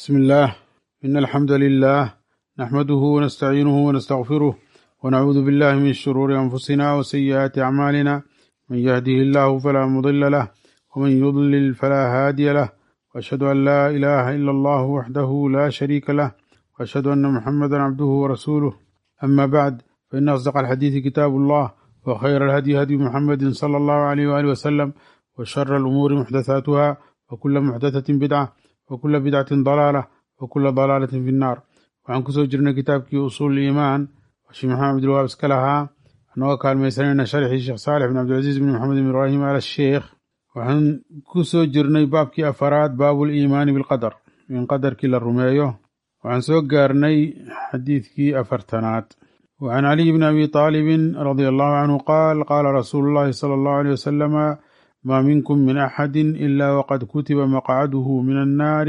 بسم الله إن الحمد لله نحمده ونستعينه ونستغفره ونعوذ بالله من شرور أنفسنا وسيئات أعمالنا من يهده الله فلا مضل له ومن يضلل فلا هادي له وأشهد أن لا إله إلا الله وحده لا شريك له وأشهد أن محمدا عبده ورسوله أما بعد فإن أصدق الحديث كتاب الله وخير الهدي هدي محمد صلى الله عليه وآله وسلم وشر الأمور محدثاتها وكل محدثة بدعة وكل بدعة ضلالة وكل ضلالة في النار waxaan kusoo jirnay kitaabkii usuul iimaan sheekh maxamed abdilwaab iska lahaa anagoo kaalmaysanayna sharxii sheekh saalix bin cabdilcaziiz bin maxamed bin ibraahim al sheekh waxaan kusoo jirnay baabkii afaraad baabul iimaani bilqadar in qadarkii la rumeeyo waxaan soo gaarnay xadiidkii afartanaad وعن علي بن أبي طالب رضي الله عنه قال قال رسول الله صلى الله عليه وسلم ما منكم من أحد إلا وقد كتب مقعده من النار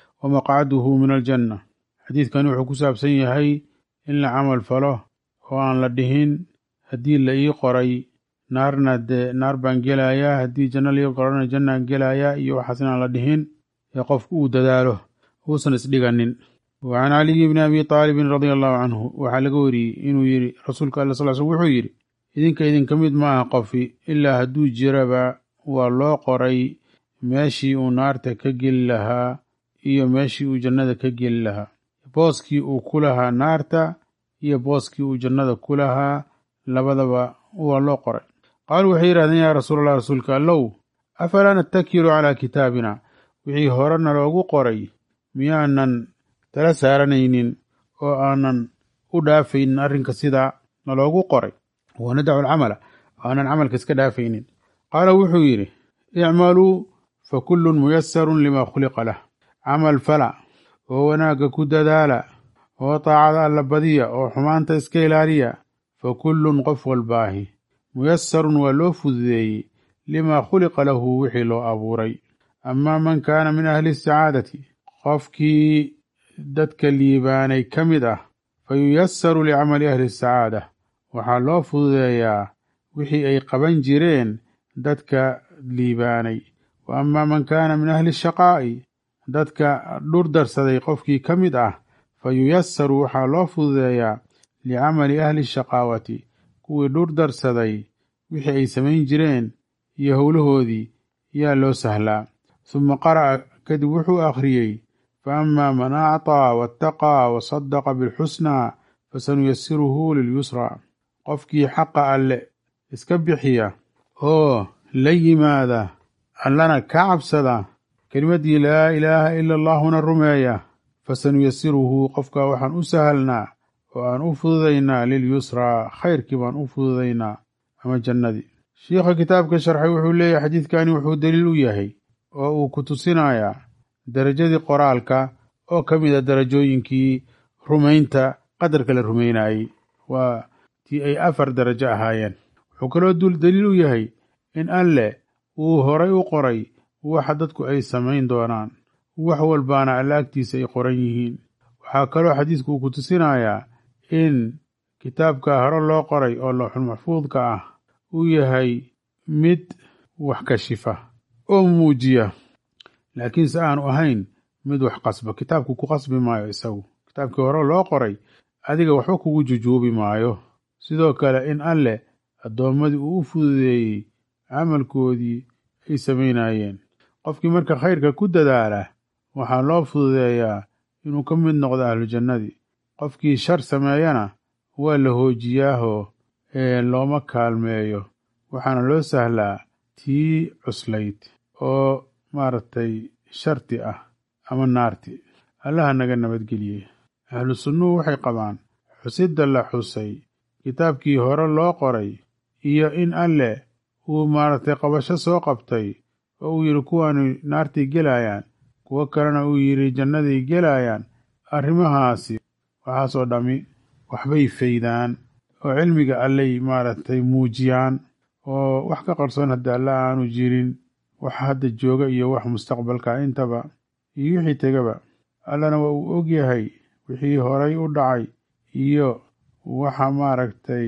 ومقعده من الجنة xadiidkani wuxuu ku saabsan yahay in la camal falo oo aan la dhihin haddii la ii qoray naarna dee naar baan gelayaa haddii janno la ii qorana jannaan gelayaa iyo waxaas inaan la dhihin ee qofku uu dadaalo uusan isdhiganin wa can caliyi bni abi taalibin radia allahu canhu waxaa laga wariyey inuu yidhi rasuulka alla sal slm wuxuu yidhi idinka idinka mid ma aha qofi ilaa hadduu jiraba waa loo qoray meeshii uu naarta ka geli lahaa iyo meeshii uu jannada ka geli lahaa booskii uu ku lahaa naarta iyo booskii uu jannada ku lahaa labadaba waa loo qoray qaaluu waxay yidhahdeen yaa rasuulallah rasuulka allow afalaa nattakilu calaa kitaabina wixii horena loogu qoray miyaanan tala saaranaynin oo aanan u dhaafaynin arrinka sidaa naloogu qoray wanadacu alcamala aanan camalka iska dhaafaynin qaala wuxuu yidhi icmaluu fa kullun muyasarun limaa khuliqa lah camal fala oo wanaagga ku dadaala oo taacada alla badiya oo xumaanta iska ilaaliya fa kullun qof walbaahi muyasarun waa loo fududeeyey limaa khuliqa lahu wixii loo abuuray amaa man kaana min ahli sacaadati qofkii dadka liibaanay ka mid ah fa yuyasaru licamali ahli sacaada waxaa loo fududeeyaa wixii ay qaban jireen dadka liibaanay wa amaa man kaana min ahli shaqaa'i dadka dhur darsaday qofkii ka mid ah fa yuyasaru waxaa loo fududeeyaa licamali ahli shaqaawati kuwii dhur darsaday wixii ay samayn jireen iyo howlahoodii yaa loo sahlaa suma qara'a kadib wuxuu akhriyey fa amaa man acطaa waataqaa wasadaqa bilxusnaa fasanuyasiruhu lilyusraa qofkii xaqa alle iska bixiya oo la yimaada allana ka cabsada kelimaddii laa ilaaha ila allaahuna rumeeya fasanuyasiruhu qofka waxaan u sahalnaa oo aan u fududaynaa lilyusraa khayrkii baan u fududaynaa ama jannadii shiikha kitaabka sharxay wuxuu leeyahay xadiidkani wuxuu daliil u yahay oo uu ku tusinayaa derajadii qoraalka oo ka mid a darajooyinkii rumaynta qadarka la rumaynayey waa tii ay afar darajo ahaayeen wuxuu kaloo daliil u yahay in alleh uu horay u qoray waxa dadku ay samayn doonaan wax walbaana alla agtiisa ay qoran yihiin waxaa kaloo xadiisku uu ku tusinayaa in kitaabka hore loo qoray oo looxul maxfuudka ah uu yahay mid wax kashifa oo muujiya laakiinse aanu ahayn mid wax qasba kitaabku ku qasbi maayo isagu kitaabkii hore loo qoray adiga waxba kugu jujuubi maayo sidoo kale in alleh addoommadii uu u fududeeyey camalkoodii ay samaynayeen qofkii marka khayrka ku dadaala waxaa loo fududeeyaa inuu ka mid noqdo ahlu jannadii qofkii shar sameeyana waa la hoojiyaahoo ee looma kaalmeeyo waxaana loo sahlaa tii cuslayd oo maaragtay sharti ah ama naarti allaha naga nabadgeliyey ahlu sunnuhu waxay qabaan xusidda la xusay kitaabkii hore loo qoray iyo in alleh uu maaragtay qabasho soo qabtay oo uu yidhi kuwaanu naartay gelayaan kuwo kalena uu yidhi jannaday gelayaan arrimahaasi waxaasoo dhammi waxbay faydaan oo cilmiga allay maaragtay muujiyaan oo wax ka qarsoon hadda alla aanu jirin wax hadda jooga iyo wax mustaqbalka intaba iyo wixii tegaba allana waa uu og yahay wixii horay u dhacay iyo waxa maaragtay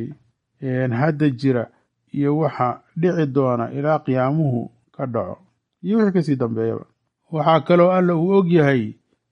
hadda jira iyo waxa dhici doona ilaa qiyaamuhu ka dhaco iyo wixii kasii dambeeyaba waxaa kaloo alla uu og yahay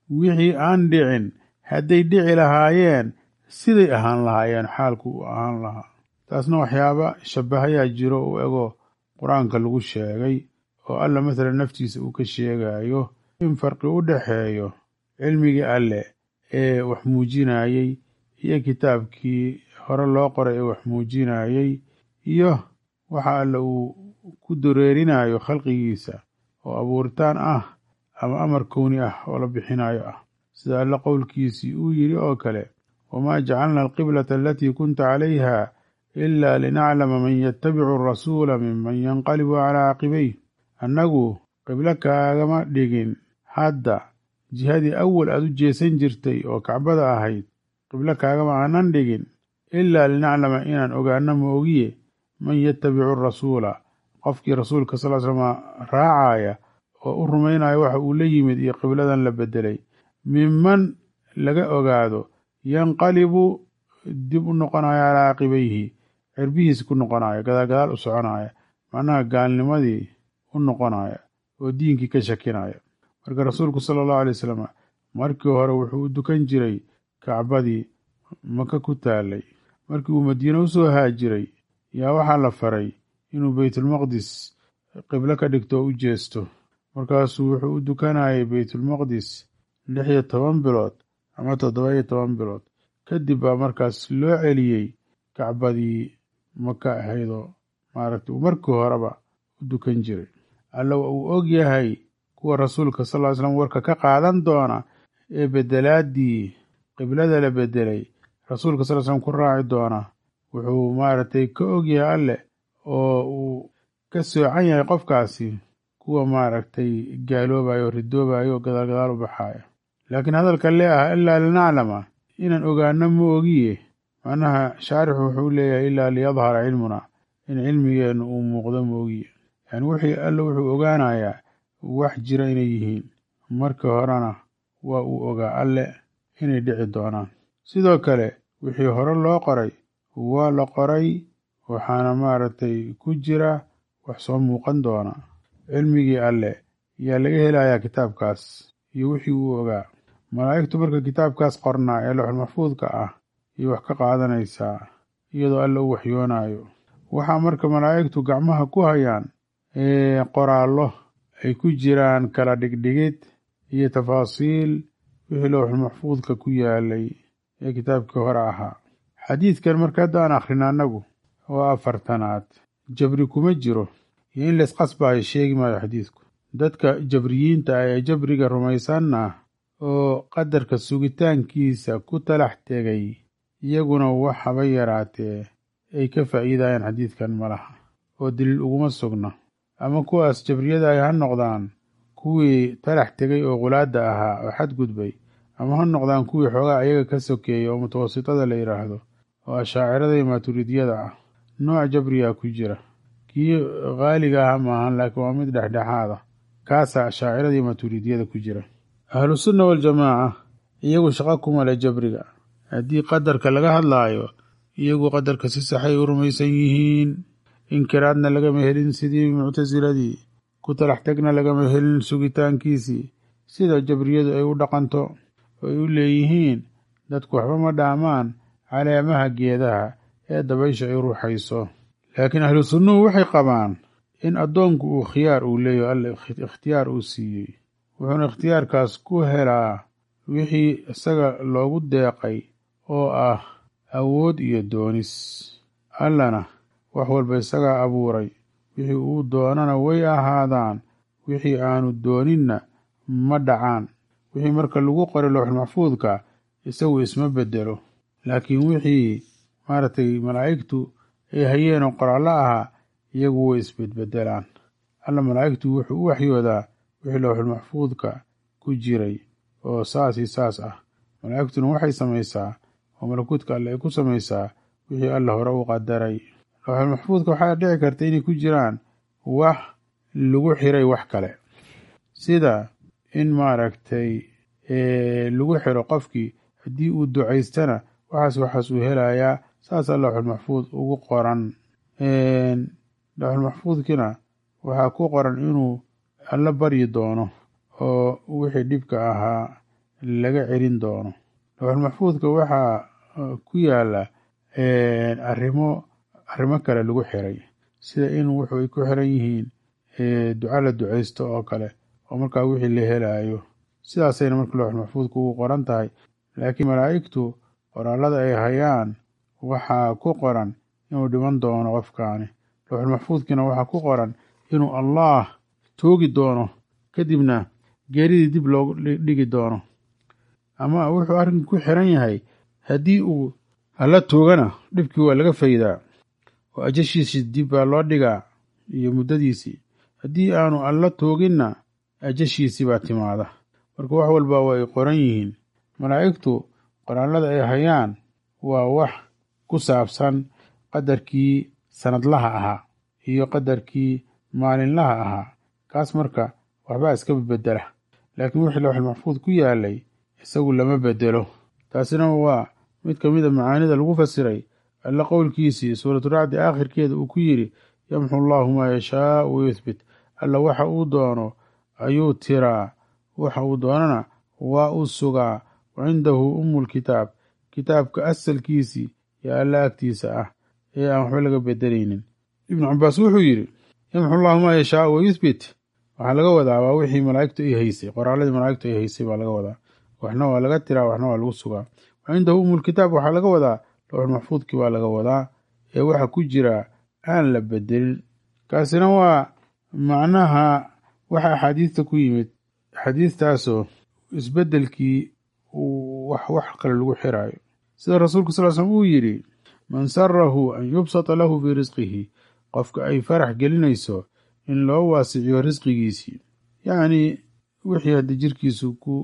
wixii aan dhicin hadday dhici lahaayeen siday ahaan lahaayeen xaalku uu ahaan lahaa taasna waxyaaba shabahayaa jiro u ego qur-aanka lagu sheegay oo alla mathalan naftiisa uu ka sheegayo in farqi u dhexeeyo cilmigii alleh ee wax muujinayey iyo kitaabkii hore loo qoray ee wax muujinayey iyo waxa alle uu ku dareerinayo khalqigiisa oo abuuritaan ah ama amar kowni ah oo la bixinayo ah sida alle qowlkiisii uu yidhi oo kale wamaa jacalna alqiblata alatii kunta calayha ila linaclama man yatabicu arasuula minman yanqalibu calaa caqibayh annagu qiblo kaagama dhigin hadda jihadii awal aad u jeesan jirtay oo kacbada ahayd qiblo kaagama aanan dhigin ilaa linaclama inaan ogaano moogiye man yatabicu rasuula qofkii rasuulka sal slama raacaya oo u rumaynaya waxa uu la yimid iyo qibladan la bedelay minman laga ogaado yanqalibu dib u noqonaya calaa caqibayhi cirbihiis ku noqonaya gadaal gadaal u soconaya macnaha gaalnimadii u noqonaya oo diinkii ka shakinaya marka rasuulku sala allahu alay wasalam markii hore wuxuu u dukan jiray kacbadii maka ku taalay markii uu madiine u soo haajiray yaa waxaa la faray inuu beytulmaqdis qiblo ka dhigto oo u jeesto markaasuu wuxuu u dukanayay beytulmaqdis lix iyo toban bilood ama toddoba iyo toban bilood kadib baa markaas loo celiyey kacbadii maka ahaydoo maaragtay uu markii horeba u dukan jiray alla uu og yahay kuwa rasuulka sal ly slam warka ka qaadan doona ee bedelaadii qiblada la bedelay rasuulka sal slam ku raaci doona wuxuu maaragtay ka og yahay alleh oo uu ka soocan yahay qofkaasi kuwa maaragtay gaaloobayo oo ridoobayo oo gadaal gadaal u baxaaya laakiin hadalka lee ah ilaa linaclama inaan ogaano ma ogiye macnaha shaarixu wuxuu leeyahay ilaa liyadhara cilmuna in cilmigeennu uu muuqdo ma ogiye yani wixii alle wuxuu ogaanayaa wax jira inay yihiin markii horena waa uu ogaa alle inay dhici doonaan sidoo kale wixii hore loo qoray waa la qoray waxaana maaragtay ku jira wax soo muuqan doona cilmigii alle yaa laga helayaa kitaabkaas iyo wixii uu ogaa malaa'igtu marka kitaabkaas qornaa ee looxul maxfuudka ah iyo wax ka qaadanaysaa iyadoo alle u waxyoonayo waxaa marka malaa'igtu gacmaha ku hayaan qoraallo ay ku jiraan kala dhigdhigid iyo tafaasiil wixii lowxul maxfuudka ku yaalay ee kitaabkii hore ahaa xadiidkan marka hadda aan akhrina annagu oo afartanaad jabri kuma jiro iyo in laysqasbaayo sheegi maayo xadiidku dadka jabriyiinta ah ee jabriga rumaysanna oo qadarka sugitaankiisa ku talax tegay iyaguna wax haba yaraatee ay ka faa'iidayaan xadiidkan ma laha oo daliil uguma sugna ama kuwaas jabriyada ay ha noqdaan kuwii talax tegay oo qulaadda ahaa oo xadgudbay ama ha noqdaan kuwii xoogaa ayaga ka sokeeyay oo mutawasitada la yidhaahdo oo ashaacirada iyo maaturidiyada ah nooc jabriyaa ku jira kii qaaliga aha maahan laakiin waa mid dhexdhexaada kaasaa ashaacirada iyo maaturidiyada ku jira ahlusunna waljamaaca iyagu shaqo kuma leh jabriga haddii qadarka laga hadlaayo iyagu qadarka si saxay u rumaysan yihiin inkiraadna lagama helin sidii muctasiladii ku talax tegna lagama helin sugitaankiisii sida jabriyadu ay u dhaqanto oo ay u leeyihiin dadku waxba ma dhaamaan caleemaha geedaha ee dabaysha ay ruuxayso laakiin ahlu sunnuhu waxay qabaan in addoonku uu khiyaar uu leeyaho alla ikhtiyaar uu siiyey wuxuuna ikhtiyaarkaas ku helaa wixii isaga loogu deeqay oo ah awood iyo doonis allana wax walba isagaa abuuray wixii uu doonana way ahaadaan wixii aanu dooninna ma dhacaan wixii marka lagu qoray lowxul maxfuudka isagu isma bedelo laakiin wixii maaragtay malaa'igtu ay hayeenoo qoraallo ahaa iyagu way isbedbedelaan alla malaa'igtu wuxuu u waxyoodaa wixii lowxul maxfuudka ku jiray oo saas iyo saas ah malaa'igtuna waxay samaysaa oo malakuutka alle ay ku samaysaa wixii alla hore u qadaray lowxul maxfuudka waxaa dhici karta inay ku jiraan wax lagu xiray wax kale sida in maaragtay lagu xiro qofkii haddii uu ducaystana waxaas waxaas uu helayaa saasaa lowxul maxfuud ugu qoran lowxul maxfuudkiina waxaa ku qoran inuu alla baryi doono oo wixii dhibka ahaa laga celin doono lowxulmaxfuudka waxaa ku yaala arrimo arrimo kale lagu xiray sida in wuxuu ay ku xiran yihiin duca la ducaysto oo kale oo markaa wixii la helayo sidaasayna marka lowxulmaxfuudka ugu qoran tahay laakiin malaa'igtu qoraalada ay hayaan waxaa ku qoran inuu dhiman doono qofkaani lowxulmaxfuudkiina waxaa ku qoran inuu allaah toogi doono kadibna geeridii dib loogu dhigi doono ama wuxuu arrinka ku xiran yahay haddii uu alla toogana dhibkii waa laga faydaa oo ajashiisii dib baa loo dhigaa iyo muddadiisii haddii aanu alla tooginna ajashiisii baa timaada marka wax walba waa ay qoran yihiin malaa'igtu qoraalada ay hayaan waa wax ku saabsan qadarkii sanadlaha ahaa iyo qadarkii maalinlaha ahaa kaas marka waxbaa iska bedela laakiin wixii lowxul maxfuud ku yaalay isagu lama bedelo taasina waa mid ka mid a macaanida lagu fasiray alla qowlkiisii suuraturacdi aakhirkeeda uu ku yidhi yamxu allaahu maa yashaau wayuthbit alla waxa uu doono ayuu tiraa waxa uu doonana waa uu sugaa wa cindahu ummulkitaab kitaabka asalkiisii ee alla agtiisa ah ee aan waxba laga bedelaynin ibnu cabaas wuxuu yidhi yamxu allaahu maa yashaau wayuthbit waxaa laga wadaa waa wixii malaa'igtu ay haysay qoraaladii malaa'igtu ay haysay baa laga wadaa waxna waa laga tiraa waxna waa lagu sugaa wa cindahu ummulkitaab waxaa laga wadaa lowxul maxfuudkii baa laga wadaa ee waxa ku jira aan la bedelin kaasina waa macnaha waxa axaadiista ku yimid axaadiistaasoo isbedelkii wax wax kale lagu xiraayo sida rasuulku sal slm uu yidhi man sarahu an yubsata lahu fii risqihi qofka ay farax gelinayso in loo waasiciyo risqigiisii yacni wixii haddi jirkiisu ku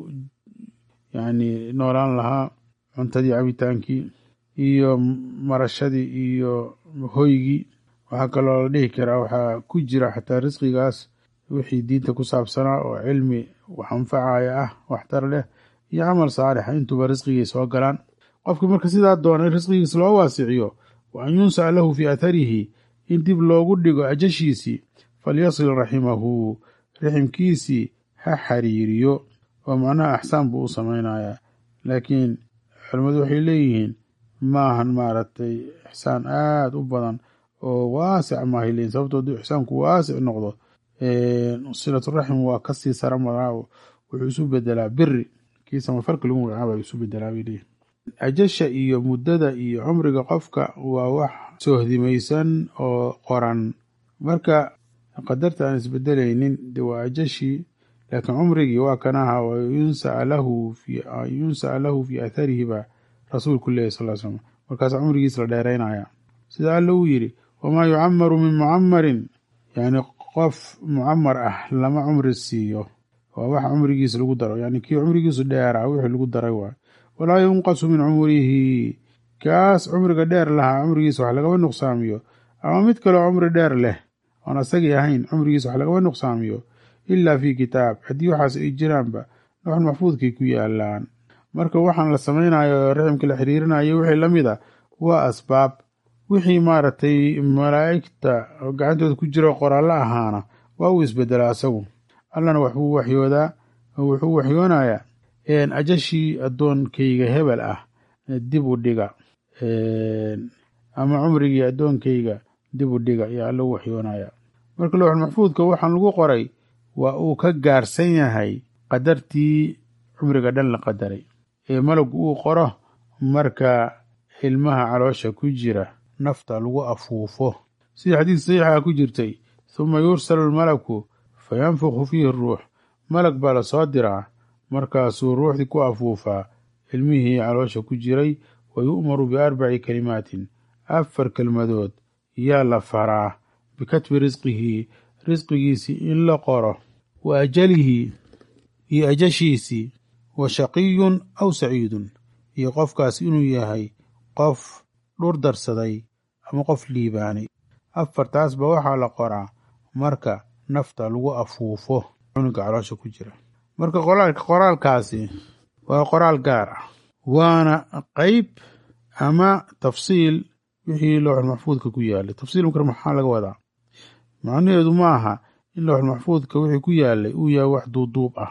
yacni noolaan lahaa cuntadii cabitaankii iyo marashadii iyo hoygii waxaa kaloo la dhihi karaa waxaa ku jira xataa risqigaas wixii diinta ku saabsanaa oo cilmi wax anfacaya ah waxtar leh iyo camal saalixa intuuba risqigii soo galaan qofkii marka sidaa doona in risqigiis loo waasiciyo wa an yunsaca lahu fii atharihi in dib loogu dhigo ajashiisii falyasil raximahu riximkiisii ha xariiriyo oo macnaha axsaan buu u samaynayaa laakiin culimmadu waxay leeyihiin maahan maaragtay ixsaan aada u badan oo waasic maahay leeyihin sababto hadduu ixsaanku waasic noqdo silaturaxim waa kasii sara maraa wuxuu isu bedelaa biri kii samafalka lagu magacaaba isu bedelaa bay leeyihin ajasha iyo muddada iyo cumriga qofka waa wax soohdimaysan oo qoran marka qadarta aan isbedelaynin de waa ajashii laakiin cumrigii waa kanaha yunsaca lahu fii atharihi baa rasuulku leeyahy sal slam markaas cumrigiis la dheeraynaya sida alla uu yidhi wamaa yucamaru min mucamarin yani qof mucamar ah lama cumri siiyo waa wax cumrigiis lagu daro yani kii cumrigiisu dheeraa wixii lagu daray waay walaa yunqasu min cumrihi kaas cumriga dheer lahaa cumrigiisa wax lagama nuqsaamiyo ama mid kaloo cumri dheer leh oon asagii ahayn cumrigiisa wax lagama nuqsaamiyo ilaa fii kitaab haddii waxaas ay jiraanba lowxul maxfuudkay ku yaalaan marka waxaan la samaynayo riximka la xiriirinayo wixii la mid a waa asbaab wixii maaragtay malaa'igta gacantooda ku jira qoraallo ahaana waa uu isbedelaa asagu allana waxbuu waxyoodaa wuxuu waxyoonayaa ajashii addoonkayga hebel ah dib u dhiga ama cumrigii addoonkayga dib u dhiga iyo alla u waxyoonaya marka lowxul maxfuudka waxaan lagu qoray waa uu ka gaarsan yahay qadartii cumriga dhan la qadaray ee malagu uu qoro marka ilmaha caloosha ku jira nafta lagu afuufo sidii xadiis saxiixa ku jirtay huma yursalu almalaku fa yanfukhu fiihi ruux malag baa la soo diraa markaasuu ruuxdii ku afuufaa ilmihii caloosha ku jiray wa yu'maru biarbaci kalimaatin afar kelmadood yaa la faraa bikatbi risqihi risqigiisii in la qoro wa ajalihi iyo ajashiisii wa shaqiyun aw saciidun iyo qofkaas inuu yahay qof dhur darsaday ama qof liibaanay afartaasba waxaa la qoraa marka nafta lagu afuufo cunuga caloosha ku jira marka qoraalkaasi waa qoraal gaar ah waana qeyb ama tafsiil wixii lowxul maxfuudka ku yaalay tafsiil marka maxaa laga wadaa macnaheedu ma aha in lowxul maxfuudka wixii ku yaalay uu yahay wax duuduub ah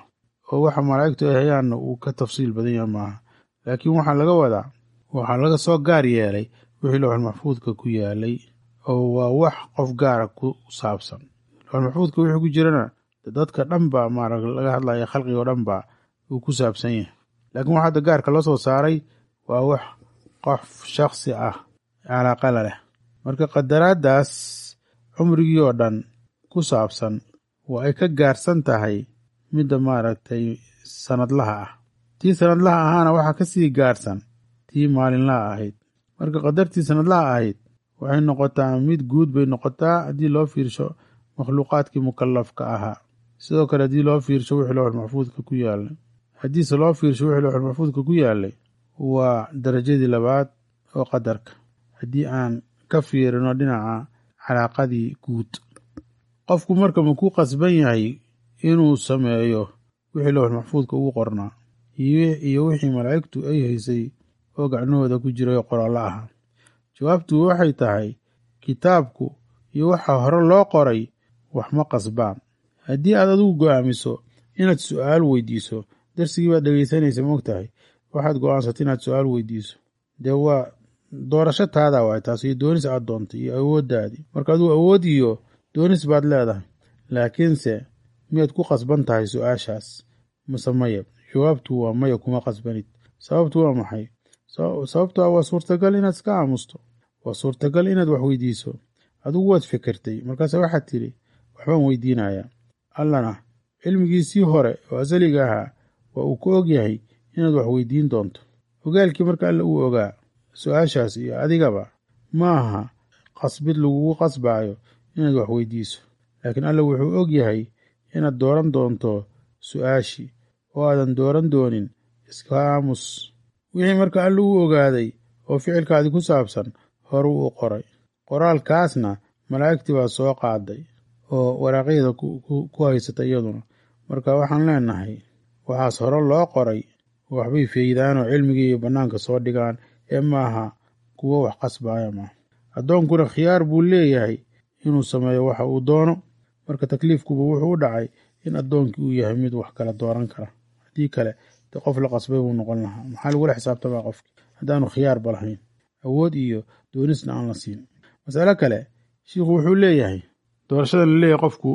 oo waxa malaa'igtu ay hayaanna uu ka tafsiil badan yahay maaha laakiin waxaa laga wadaa waxaa laga soo gaar yeelay wixii lowxul maxfuudka ku yaalay oo waa wax qof gaara ku saabsan lowxul maxfuudka wixii ku jirana dadka dhan baa maara laga hadlaya khalqiga o dhan baa uu ku saabsan yahay laakiin wax hadda gaarka loo soo saaray waa wax qof shaksi ah calaaqala leh marka qadaraaddaas cumrigii oo dhan ku saabsan waa ay ka gaarsan tahay midda maaragtay sanadlaha ah tii sanadlaha ahaana waxaa ka sii gaarsan tii maalinlaha ahayd marka qadartii sanadlaha ahayd waxay noqotaa mid guud bay noqotaa haddii loo fiirsho makhluuqaadkii mukalafka ahaa sidoo kale haddii loo fiirsho wixii lowxul maxfuudka ku yaalay haddiise loo fiirsho wixii lowxul maxfuudka ku yaalay waa darajadii labaad oo qadarka haddii aan ka fiirino dhinaca calaaqadii guud qofku marka ma ku qasban yahay inuu sameeyo wixii lowxul maxfuudka ugu qornaa iyo wixii malaa'igtu ay haysay oo gacnahooda ku jiray oo qoraallo ahaa jawaabtu waxay tahay kitaabku iyo waxa hore loo qoray wax ma qasbaan haddii aad adigu go'aamiso inaad su'aal weydiiso darsigii baad dhegaysanaysa moogtahay waxaad go'aansata inaad su'aal weydiiso dee waa doorasho taada waay taas iyo doonis aad doontay iyo awooddaadii marka aduu awood iyo doonis baad leedahay laakiinse miyaad ku qasban tahay su'aashaas mase maya jawaabtu waa maya kuma qasbanid sababtu waa maxay sababto ah waa suurtagal inaad iska aamusto waa suurtagal inaad wax weydiiso adigu waad fikirtay markaase waxaad tidhi waxbaan weydiinayaa allana cilmigiisii hore oo asaliga ahaa waa uu ku og yahay inaad wax weydiin doonto ogaalkii marka alle uu ogaa su-aashaas iyo adigaba ma aha qasbid lagugu qasbaayo inaad wax weydiiso laakiin alle wuxuu og yahay inaad dooran doonto su-aashii oo aadan dooran doonin iska aamus wixii marka alle uu ogaaday oo ficilkaadii ku saabsan horuu u qoray qoraalkaasna malaa'igtii baa soo qaaday oo waraaqyada ku haysata iyaduna marka waxaan leenahay waxaas hore loo qoray waxbay feydaan oo cilmigii iyo bannaanka soo dhigaan ee maaha kuwo wax qasbaaya maaha addoonkuna khiyaar buu leeyahay inuu sameeyo waxa uu doono marka takliifkuba wuxuu u dhacay in addoonkii uu yahay mid wax kala dooran kara haddii kale de qof la qasbay buu noqon lahaa maxaa lagula xisaabtamaa qofki haddaanu khiyaarba lahayn awood iyo doonisna aan la siin masalo kale shiikhu wuxuu leeyahay doorashada la leeyahay qofku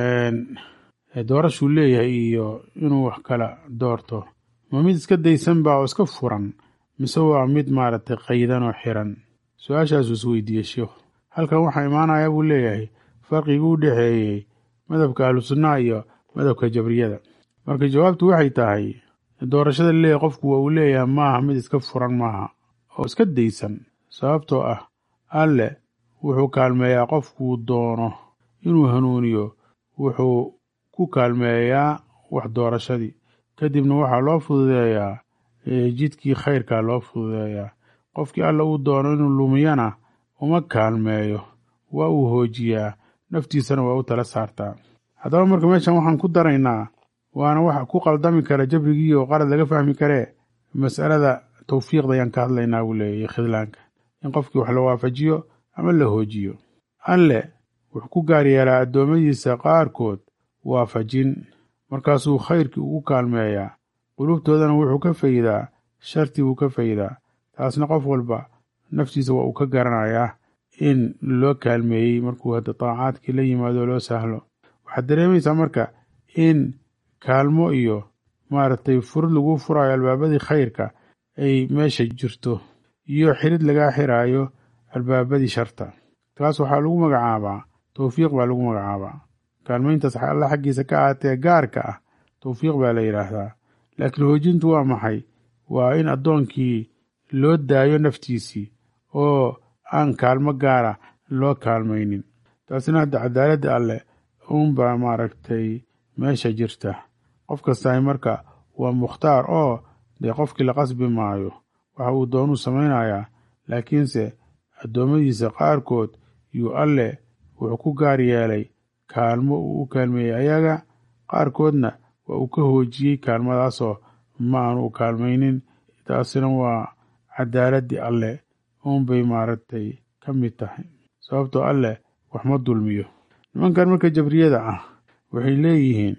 doorashuu leeyahay iyo inuu wax kala doorto ma mid iska daysan baa oo iska furan mise waa mid maaragtay qaydan oo xiran su-aashaasuu is weydiiyey shiikhu halkan waxaa imaanaya buu leeyahay farqigii u dhexeeyey madhabka ahlu sunnaha iyo madhabka jabriyada marka jawaabtu waxay tahay doorashada la leeyahay qofku waa uu leeyahay maaha mid iska furan maaha oo iska daysan sababtoo ah alle wuxuu kaalmeeyaa qofkuu doono inuu hanuuniyo wuxuu ku kaalmeeyaa wax doorashadii kadibna waxaa loo fududeeyaa jidkii khayrkaa loo fududeeyaa qofkii alle uu doono inuu lumiyana uma kaalmeeyo waa uu hoojiyaa naftiisana waa u tala saartaa haddaba marka meeshan waxaan ku daraynaa waana wax ku qaldami kara jabrigii oo qalad laga fahmi karee mas'alada tawfiiqda ayaan ka hadlaynaa buu leeyahy khidlaanka in qofkii wax la waafajiyo ama la hoojiyo alle wuxuu ku gaar yeelaa addoommadiisa qaarkood waafajin markaasuu khayrkii ugu kaalmeeyaa qulubtoodana wuxuu ka faydaa shartii buu ka faydaa taasna qof walba naftiisa waa uu ka garanayaa in loo kaalmeeyey markuu hadda daacaadkii la yimaado loo sahlo waxaad dareemaysaa marka in kaalmo iyo maaragtay furud lagu furaayo albaabadii khayrka ay meesha jirto iyo xirid lagaa xiraayo albaabadii sharta taas waxaa lagu magacaabaa towfiiq baa lagu magacaabaa kaalmayntaas alla xaggiisa ka aatee gaarka ah towfiiq baa la yidhaahdaa laakiin hoojintu waa maxay waa in addoonkii loo daayo naftiisii oo aan kaalmo gaara loo kaalmaynin taasina hadda cadaaladda alleh uunbaa maaragtay meesha jirta qof kastahay marka waa mukhtaar oo dee qofkii la qasbi maayo waxa uu doonuu samaynayaa laakiinse addoommadiisa qaarkood yuu alle wuxuu ku gaar yeelay kaalmo uu u kaalmeeyey ayaga qaarkoodna waa uu ka hoojiyey kaalmadaasoo ma aanu u kaalmaynin taasina waa cadaaladdii alleh uunbay maaragtay ka mid tahay sababtoo alleh wax ma dulmiyo nimankan marka jabriyada ah waxay leeyihiin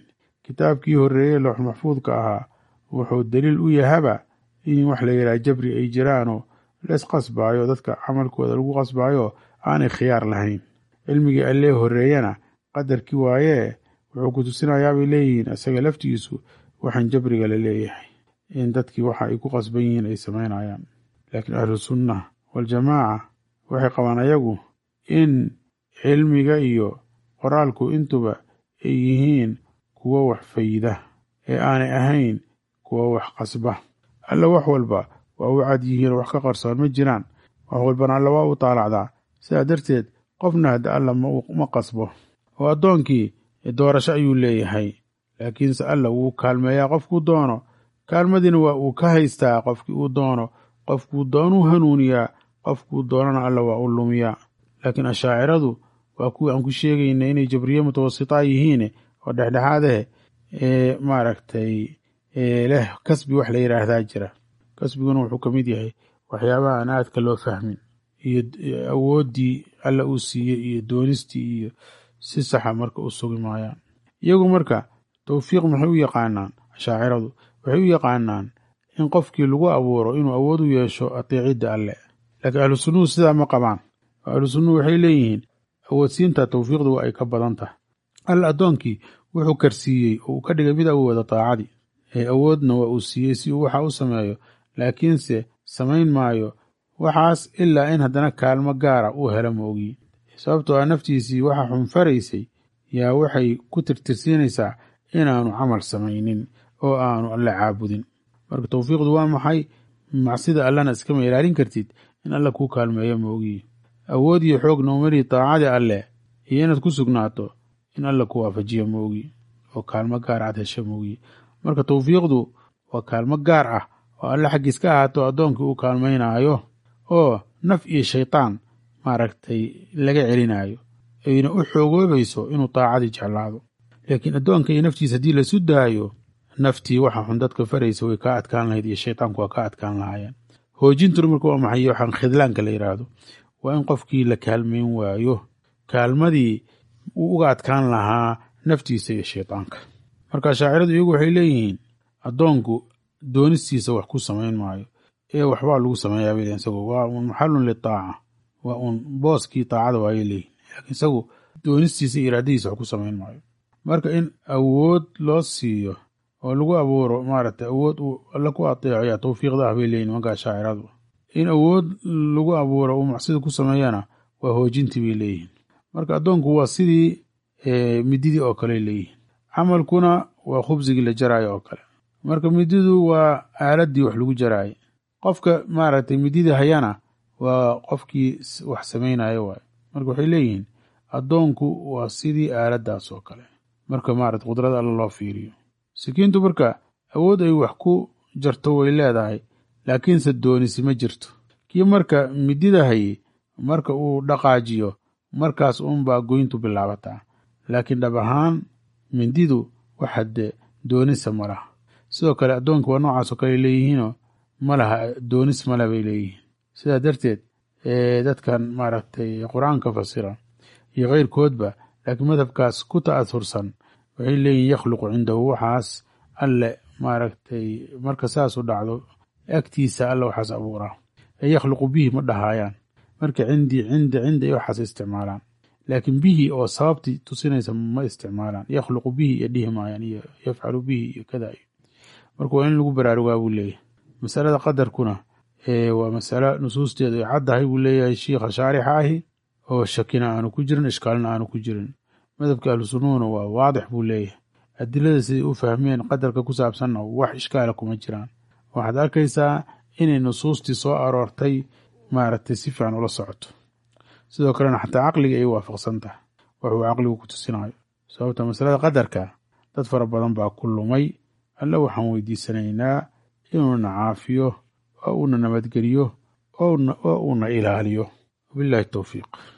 kitaabkii horreeyey loox maxfuudka ahaa wuxuu daliil u yahaba in wax la yidhaha jabri ay jiraanoo lees qasbaayo dadka camalkooda lagu qasbaayo aanay khiyaar lahayn cilmigii allee horreeyana qadarkii waayee wuxuu ku tusinayaa bay leeyihiin isaga laftigiisu waxaan jabriga la leeyahay in dadkii waxa ay ku qasban yihiin ay samaynayaan laakiin ahlu sunna waljamaaca waxay qabaan ayagu in cilmiga iyo qoraalku intuba ay yihiin kuwo wax fayda ee aanay ahayn kuwo wax qasba alla wax walba waa u cad yihiin wax ka qarsoon ma jiraan wax walbana alla waa u taalacdaa sidaa darteed qofna hadda alla ma qasbo oo addoonkii doorasho ayuu leeyahay laakiinse alla wuu kaalmeeyaa qofkuu doono kaalmadiina waa uu ka haystaa qofkii uu doono qofkuu doonuu hanuuniyaa qofkuu doonana alla waa u lumiyaa laakiin ashaaciradu waa kuwii aan ku sheegayna inay jabriye mutawasitaa yihiin oo dhexdhexaadeh ee maaragtay leh kasbi wax la yidhaahdaa jira kasbiguna wuxuu ka mid yahay waxyaabaha aan aadka loo fahmin iyo awooddii alla uu siiyey iyo doonistii iyo si saxa marka u sugi maayaan iyagu marka towfiiq maxay u yaqaanaan ashaaciradu waxay u yaqaanaan in qofkii lagu abuuro inuu awood u yeesho ateecidda alle laakiin ahlu sunnuhu sidaa ma qabaan oo ahlu sunnuhu waxay leeyihiin awoodsiinta towfiiqdu waa ay ka badan tahay alla addoonkii wuxuu karsiiyey oo uu ka dhigay mid awooda daacadii ee awoodna waa uu siiyey si uu waxa u sameeyo laakiinse samayn maayo waxaas ilaa in haddana kaalmo gaara uu helo ma ogi sababtoo ah naftiisii waxa xunfaraysay yaa waxay ku tirtirsiinaysaa inaanu camal samaynin oo aanu alle caabudin marka towfiiqdu waa maxay macsida allana iskama ilaalin kartid in alla kuu kaalmeeyo ma ogi awood iyo xoog noomari daacadii alleh iyo inaad ku sugnaato in alla ku waafajiyo ma ogi oo kaalmo gaar aad hesho ma ogi marka towfiiqdu waa kaalmo gaar ah oo alle xaggiis ka ahaato addoonkii uu kaalmaynaayo oo naf iyo shaytaan maaragtay laga celinaayo ayna u xoogoobayso inuu daacadii jeclaado laakiin addoonka iyo naftiisa haddii lasu daayo naftii waxa xun dadka faraysa way kaa adkaan lahayd iyo shaytaanku waa ka adkaan lahaayeen hoojintuna marka waa maxay waxaan khidlaanka la yidhaahdo waa in qofkii la kaalmayn waayo kaalmadii uu uga adkaan lahaa naftiisa iyo shaytaanka marka shaaciradu iyagu waxay leeyihiin addoonku doonistiisa wax ku samayn maayo ee waxbaa lagu sameeyaa bay leeyihin isagu waa uun maxalun litaaca waa uun booskii taacada waayay leeyihin laakiin isagu doonistiisa iyo iraadadiisa wax ku samayn maayo marka in awood loo siiyo oo lagu abuuro maaragtay awood uu alla ku ateeco ayaa towfiiqda ah bay leeyihin nimankaa shaaciradu in awood lagu abuuro uu macsida ku sameeyana waa hoojintii bay leeyihiin marka addoonku waa sidii mididii oo kale leeyihiin camalkuna waa khubsigii la jaraayo oo kale marka mididu waa aaladdii wax lagu jaraayay qofka maaragtay midida hayana waa qofkii wax samaynayo waay marka waxay leeyihiin addoonku waa sidii aaladdaas oo kale marka maarata qudrada alla loo fiiriyo sikiintu marka awood ay wax ku jarto way leedahay laakiinse doonisi ma jirto kii marka midida hayey marka uu dhaqaajiyo markaas uunbaa goyntu bilaabataa laakiin dhab ahaan mindidu waxade doonisa ma laha sidoo kale addoonka waa noocaasoo kale leeyihiinoo ma laha doonis male bay leeyihiin sidaa darteed dadkan maaragtay qur-aanka fasira iyo keyrkoodba laakiin madhabkaas ku ta'asursan waxay leeyihin yakhluqu cindahu waxaas alle maaragtay marka saasu dhacdo agtiisa alle waxaas abuuraa ee yakhluqu bihi ma dhahaayaan marka cindii cinda cinda iyo waxaas isticmaalaan laakiin bihi oo sababtii tusinaysa ma isticmaalaan yakhluqu bihi iyo dhihi maayaan iyo yafcalu bihi iyo kada marka waa in lagu baraarugaa buu leeyahay masalada qadarkuna waa masalo nusuusteedu ay caddahay buu leeyahay shiikha shaarixa ahi oo shakina aanu ku jirin ishkaalna aanu ku jirin madhabka ahlu sunnuhuna waa waadix buu leeyahay adilada siday u fahmeen qadarka ku saabsanna wax ishkaala kuma jiraan waxaad arkaysaa inay nusuustii soo aroortay maaragtay si fiican ula socoto sidoo kalena xataa caqliga ay waafaqsan tahay waxuu caqligu ku tusinayo sababta masalada qadarka dad fara badan baa ku lumay alle waxaan weydiisanaynaa inuuna caafiyo oo uuna nabadgeliyo oo uuna ilaaliyo wabillahi towfiiq